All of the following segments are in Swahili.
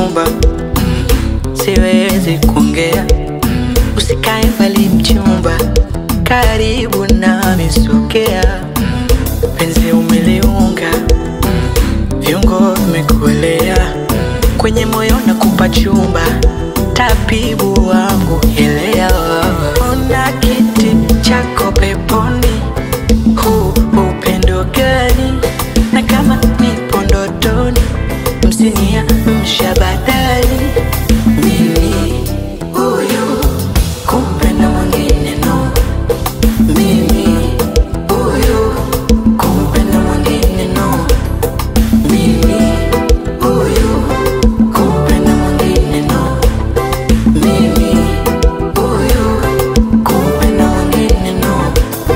chumba mm, siwezi kuongea usikae mbali mchumba karibu nami sogea mm, penzi umeliunga mm, viungo vimekuelea kwenye moyo na kupa chumba tabibu wangu elewa ona kiti chako peponi huu upendo gani na kama nipo ndotoni msinia mshabadali mimi huyu kumpenda mwingine no mimi huyu kumpenda mwingine no mimi huyu kumpenda mwingine no mimi huyu kumpenda mwingine no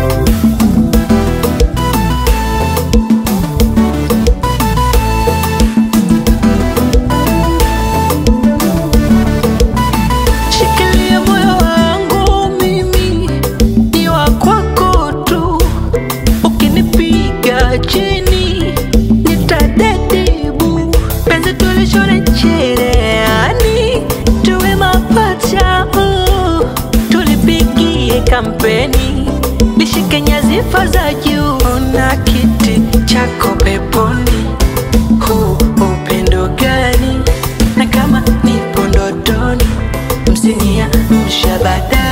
Shikilia moyo wangu mimi ni wa kwako tu, ukinipiga chini nitadedibu. Penzi tulishone cherehani, tuwe mapacha, uh, tulipigie kampeni, lishike nyadhifa za juu. Ona kiti chako peponi, huu upendo gani? Na kama nipo ndotoni msinia mshabada